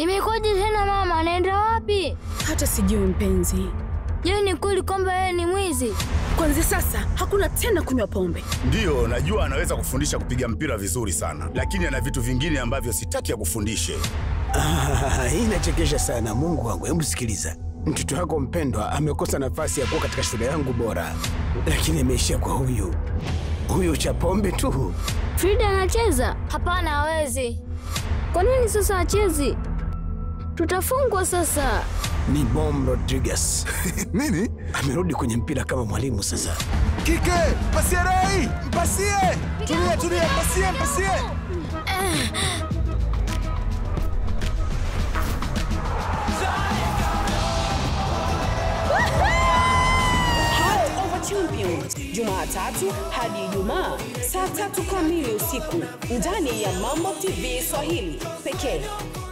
Imekuwaje tena mama, anaenda wapi? Hata sijui mpenzi. Je, ni kweli kwamba yeye ni mwizi? Kuanzia sasa hakuna tena kunywa pombe. Ndiyo, najua anaweza kufundisha kupiga mpira vizuri sana, lakini ana vitu vingine ambavyo sitaki akufundishe. Ah, hii inachekesha sana. Mungu wangu, hebu sikiliza. Mtoto wako mpendwa amekosa nafasi ya kuwa katika shule yangu bora, lakini ameishia kwa huyu huyu cha pombe tu. Frida anacheza? Hapana, hawezi. Kwa nini sasa achezi? Tutafungwa sasa. Ni Bom Rodriguez Nini? amerudi kwenye mpira kama mwalimu sasa. Kike, pasie Rai, mpasie. Tulia, tulia, mpasie, mpasie. Heart of a Champions Jumatatu hadi Ijumaa saa tatu kamili usiku ndani ya Mambo TV Swahili pekee.